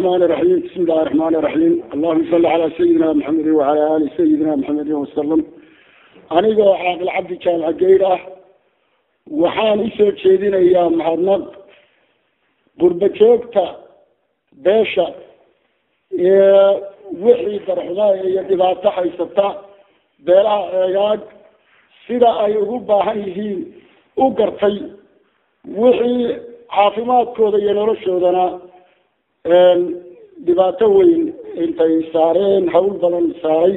الرحمن الرحيم بسم الله الرحمن الرحيم اللهم صل على سيدنا محمد وعلى آل سيدنا محمد وسلم anigoo caaqil cabdi jaamac geyr ah waxaan usoo jeedinayaa mahadnaq gurba joogta beesha ee wixii darxumaha iyo dhibaato haysata beelaha eegaag sida ay ugu baahan yihiin u gartay wixii caafimaadkooda iyo noloshoodana dhibaato weyn intay saareen hawl badan saaray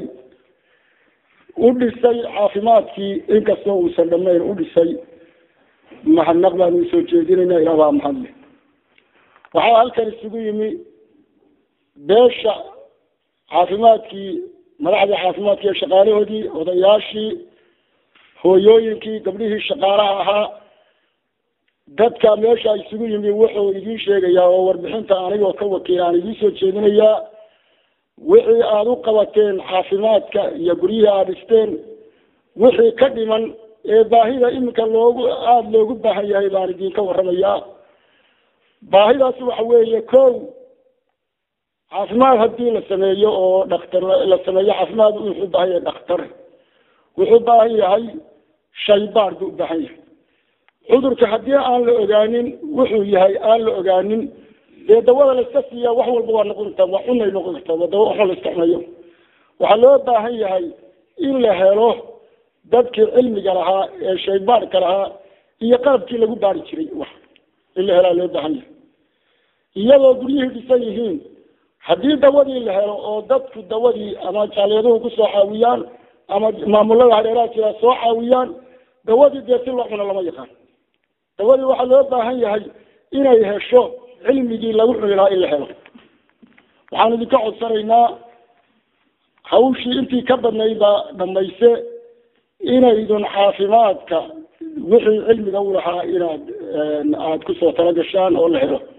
u dhisay caafimaadkii inkastoo uusan dhamayn u dhisay mahadnaq baanu usoo jeedinayna ilah baa mahadle waxaa halkan isugu yimi beesha caafimaadkii madaxdii caafimaadka iyo shaqaalahoodii odayaashii hooyooyinkii gabdhihii shaqaalaha ahaa dadka meesha isugu yimi wuxuu idiin sheegayaa oo warbixinta anigoo ka wakiil aan idiin soo jeedinayaa wixii aada u qabateen caafimaadka iyo guryihii aada dhisteen wixii ka dhiman ee baahida iminka loogu aada loogu baahan yahay baan idinka waramayaa baahidaas waxa weeye ko caafimaad haddii la sameeyo oo dhaktar la sameeyo caafimaad wuxuu baahan yahay dhakhtar wuxuu baahan yahay shaybaar buu ubaahan yahay cudurka haddii aan la ogaanin wuxuu yahay aan la ogaanin dee dawada la iska siiya wax walba waa noqon kartaa waa cunay noqon kartaa waa dawa waxba la iska cunayo waxaa loo baahan yahay in la helo dadkii cilmiga lahaa ee shaybaarka lahaa iyo qalabkii lagu baari jiray wax in la helaa loo baahan yahay iyadoo guryihii dhisan yihiin haddii dawadii la helo oo dadku dawadii ama jaaliyaduhu kusoo caawiyaan ama maamulada hareeraha jira soo caawiyaan dawadii dee si loo cuno lama yaqaan dawadii waxaa loo baahan yahay inay hesho cilmigii lagu cuni lahaa in la helo waxaan idinka codsanaynaa hawshii intii ka badnayd baa dhamayse inaydun caafimaadka wixii cilmiga u lahaa inaad aada kusoo talagashaan oo la helo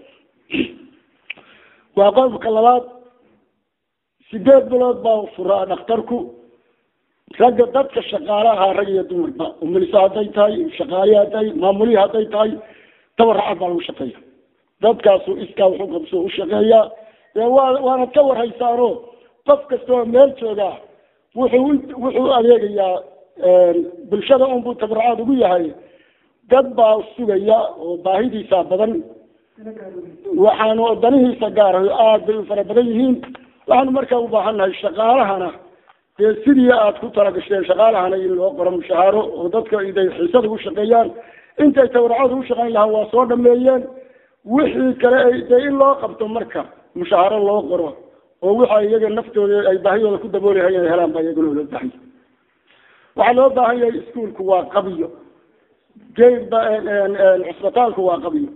waa qodobka labaad sideed bilood baa furaa dhakhtarku ragga dadka shaqaalaha rag iyo dumarba umilisa hadday tahay shaqaali hadday maamulihii hadday tahay tabaracad baa lagu shaqeeya dadkaasu iskaa wuxuu qabso u shaqeeyaa waa waanad ka warhaysaano qof kasta oo meel jooga wuxuu wuxuu adeegayaa bulshada unbuu tabaracad ugu yahay dad baa sugaya oo baahidiisa badan waxaanu danihiisa gaarayo aada bay u fara badan yihiin waxaanu markaa ubaahannahay shaqaalahana dee sidii aad ku talagasheen shaqaalahana in loo qoro mushahaaro oo dadka iday xiisada u shaqeeyaan intay tabaracada u shaqayn lahaa waa soo dhameeyeen wixii kale dee in loo qabto marka mushahaaro loo qoro oo waxa iyaga naftooda ay baahidooda ku daboolahay inay helaan baa iyaguna loo baahan yahay waxaa loo baahan yahay iskuolku waa qabiyo geed cusbitaalku waa qabiyo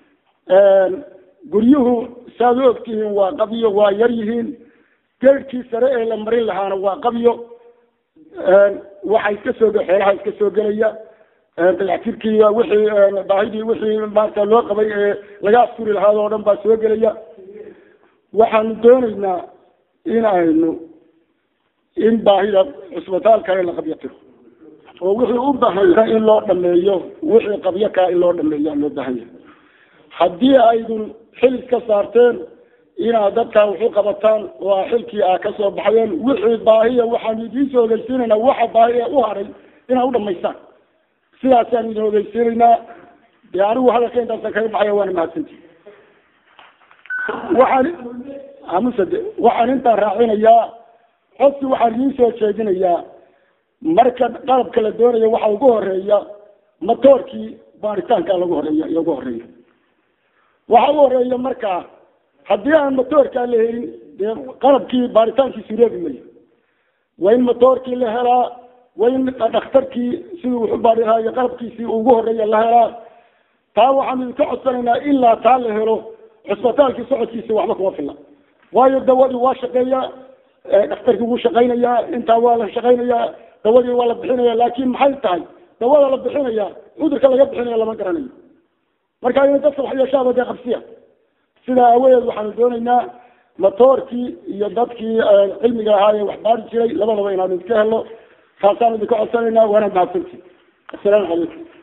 guryuhu saaad u ogtihiin waa qabiyo waa yar yihiin geedkii sare ee la marin lahaana waa qabiyo waxa iska soo xoolaha iska soo gelaya dayactirkii wixii baahidii wixii maarata loo qabay ee laga asturi lahaado o dhan baa soo gelaya waxaanu doonaynaa in aynu in baahida cusbitaalkale la qabyo tiro oo wixii u baahanya in loo dhameeyo wixii qabyo kaa in loo dhameeya loo baahan yahay haddii aydun xil iska saarteen inaad dadkaa wuxu qabataan oo a xilkii aa kasoo baxdeen wixii baahiya waxaanu idiin soo ogeysiinaynaa waxa baahi ee u haray inaad u dhamaystaan sidaasaan idin ogeysiinaynaa dee anigu hadalka intaasan kaga baxaya waana mahadsanti waxaan amusade waxaan intaan raacinayaa codsi waxaan idiin soo jeedinayaa marka qalabka la doonayo waxa ugu horeeya matoorkii baaritaanka lagu horeeya iyo ugu horeeya waxa ugu horeeya markaa haddii aan matoorkaa la helin dee qalabkii baaritaankii sureebi mayo waa in matoorkii la helaa waa in dhakhtarkii siduu wuxu baari lahaa iyo qalabkiisii ugu horeeya la helaa taa waxaanu idinka codsanaynaa ilaa taa la helo cusbitaalkii socodkiisa waxba kuma filla waayo dawadii waa shaqeeyaa dhakhtarkii wuu shaqaynayaa intaa waa la shaqaynayaa dawadii waa la bixinaya laakin maxay tahay dawada la bixinaya cudurka laga bixinaya lama garanayo marka ina dadka wax yeeshaaba dee qabsiya sidaa aawadeed waxaanu doonaynaa matoorkii iyo dadkii cilmiga ahaa ee wax baari jiray labadaba inaanu iska helno saasaan idinka codsanaynaa waana mahadsanti assalaamu calaykum